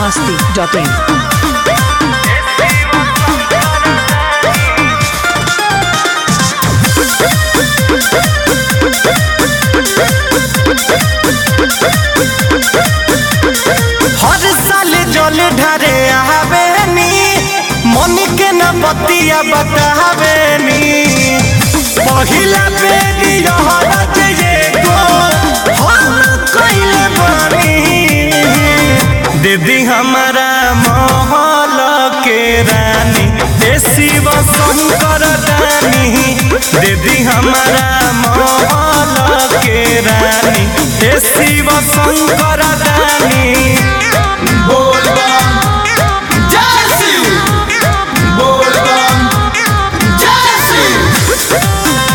masti.in. हर साल जल ढारे आवेनी मन के न बतिया बतावेनी पहिला बेरी रहत ये गो हम कइले बानी दीदी हमारा महल के रानी ए शिव शंकर रानी दीदी हमारा महल के रानी ए शिव शंकर रानी बोल बम जय शिव बोल बम जय शिव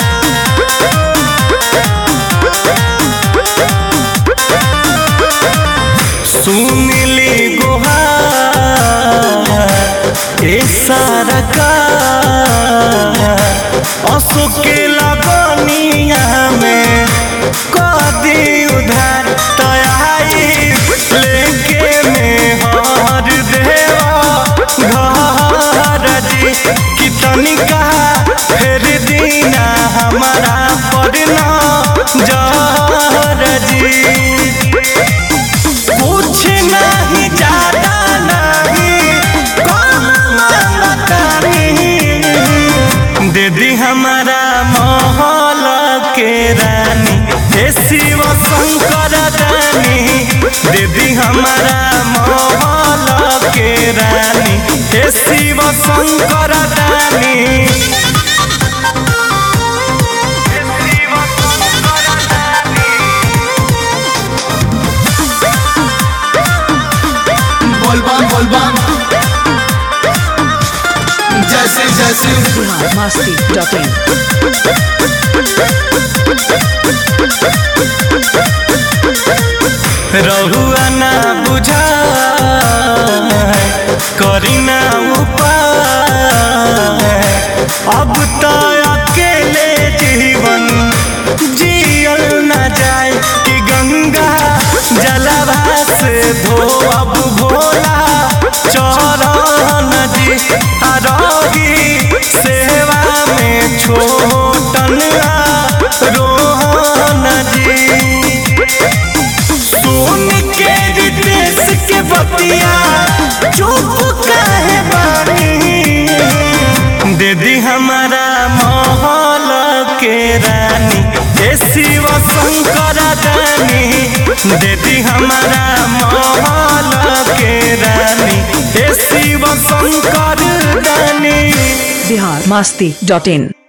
सुनली गुहार ए सारा का अशोक के लगनिया में कदी उधार तयाई लेके में हर देवा घर जी कितनी कहा फिर दीना हमारा पड़ना जहर जी कुछ नहीं ज्यादा नहीं कम मांगता नहीं दीदी हमारा महल के रानी हे शिव शंकर रानी दीदी हमारा महल के रानी हे शिव शंकर रानी हे शिव शंकर रानी बोल बम बोल बम जय शिव जय शिव Bihar masti.in. रहुआ ना बुझा करी ना उपाय अब तो अकेले जीवन जियल ना जाए कि गंगा जलवा से धो अब भोला चरण जी आरोगी सेवा में छोटन रोहन जी सुन के रितेश के बतिया चुप काहे बानी दीदी हमारा महल के रानी हे शिव शंकर रानी दीदी हमारा महल के रानी हे शिव शंकर रानी Bihar masti.in.